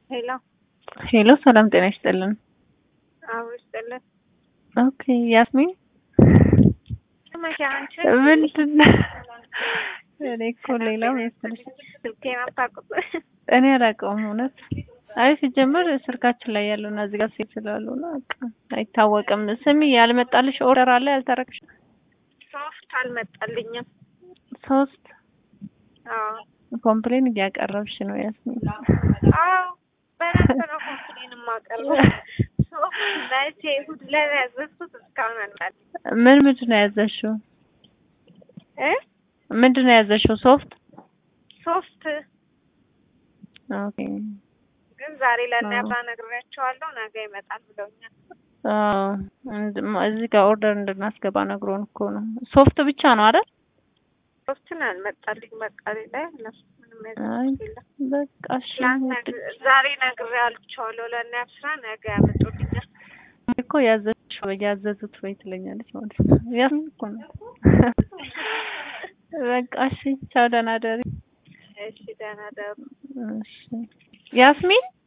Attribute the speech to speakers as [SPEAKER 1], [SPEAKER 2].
[SPEAKER 1] ሄሎ
[SPEAKER 2] ሄሎ ሰላም ጤና ይስጥልን።
[SPEAKER 1] አዎ ይስጥልን።
[SPEAKER 2] ኦኬ ያስሚን
[SPEAKER 1] መቼ አንቺ
[SPEAKER 2] ምንድን ነው? እኔ እኮ ሌላ መሰለሽ
[SPEAKER 1] ስልኬን አታውቁት?
[SPEAKER 2] እኔ አላውቀውም እውነት። አይ ሲጀምር ስልካችን ላይ ያለውና እዚህ ጋር ሴት ስላሉና በቃ አይታወቅም። ስሚ ያልመጣልሽ ኦርደር አለ ያልተረክሽ?
[SPEAKER 1] ሶፍት አልመጣልኝም።
[SPEAKER 2] ሶስት
[SPEAKER 1] አዎ
[SPEAKER 2] ኮምፕሌን እያቀረብሽ ነው ያስሚን።
[SPEAKER 1] አዎ በደንብ ነው ኮምፕሌን የማቀርበው። ሶፍት መቼ እሑድ ዕለት ያዘዝኩት እስካሁን አልመጣልኝም
[SPEAKER 2] ምን ምንድን ነው ያዘሽው?
[SPEAKER 1] እ
[SPEAKER 2] ምንድን ነው ያዘሽው? ሶፍት
[SPEAKER 1] ሶፍት
[SPEAKER 2] ኦኬ
[SPEAKER 1] ግን ዛሬ ለእነ
[SPEAKER 2] አዎ።
[SPEAKER 1] አብራ ነግሬያቸዋለሁ። ነገ ይመጣል ብለውኛል።
[SPEAKER 2] አዎ እንድ- እዚህ ጋር ኦርደር እንድናስገባ ነግሮን እኮ ነው። ሶፍት ብቻ ነው አይደል?
[SPEAKER 1] ሶፍትን አልመጣልኝ። በቃ ሌላ የለም ምንም
[SPEAKER 2] አይ
[SPEAKER 1] ያዘዝኩት የለም።
[SPEAKER 2] በቃ እሺ
[SPEAKER 1] ትናንት
[SPEAKER 2] ውድ
[SPEAKER 1] ነግ- ዛሬ ነግሬያቸዋለሁ ለእነ አብስራ ነገ ያመጡልኛል።
[SPEAKER 2] እኮ ያዘዝሽው ያዘዙት ወይ ትለኛለች ማለት ነው። ያስሚን እኮ ነው። በቃ እሺ ቻው፣ ደህና ደሪ።
[SPEAKER 1] እሺ ደህና ደሩ።
[SPEAKER 2] እሺ ያስሚን